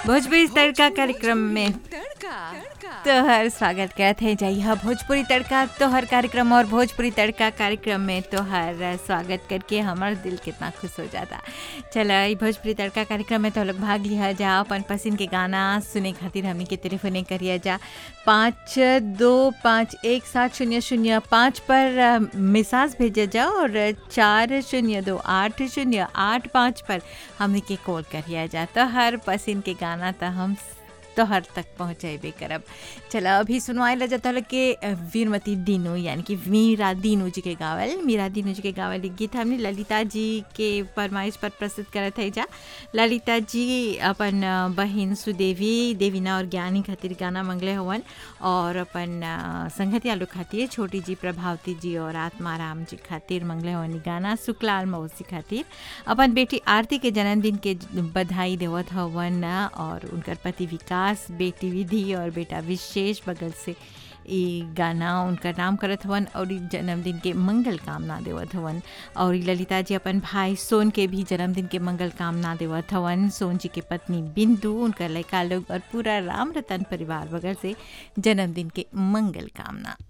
भोजपुरी तड़का कार्यक्रम में तड़का तोहर स्वागत करत है जइहा भोजपुरी तड़का तोहर कार्यक्रम और भोजपुरी तड़का कार्यक्रम में तोहर स्वागत करके हमार दिल कितना खुश हो जाता चल ई भोजपुरी तड़का कार्यक्रम में तो लोग भाग लिया जा अपन पसंद के गाना सुने खातिर हमनी के टेलीफोने करिया जा पाँच दो पाँच एक सात शून्य शून्य पाँच पर अ, मिसाज भेजा जा और चार शून्य दो आठ शून्य आठ पाँच पर हमनी के कॉल करिया जा तो हर पसंद के गाना तो हम तोहर तक पहुँचेबे करब चला अभी सुनवाए ला जाता है कि अ, वीरमती दीनू यानी कि मीरा दीनू जी के गावल मीरा दीनू जी के गावल एक गीत हमने ललिता जी के फरमाइश पर प्रस्तुत करत है जा ललिता जी अपन अ, बहिन सुदेवी देवीना और ज्ञानी खातिर गाना मंगले हवन और अपन अ, संगतिया लोग खातिर छोटी जी प्रभावती जी और आत्माराम जी खातिर मंगले हवन ई गाना सुकलाल मौसी खातिर अपन बेटी आरती के जन्मदिन के बधाई देवत हवन और उनकर पति विकास बेटी विधि और बेटा विशेष बगल से ई गाना उनका नाम करत हवन और ई जन्मदिन के मंगल कामना देवत हवन और ई ललिता जी अपन भाई सोन के भी जन्मदिन के मंगल कामना देवत हवन सोन जी के पत्नी बिंदु उनका लड़का लोग और पूरा राम रतन परिवार बगल से जन्मदिन के मंगल कामना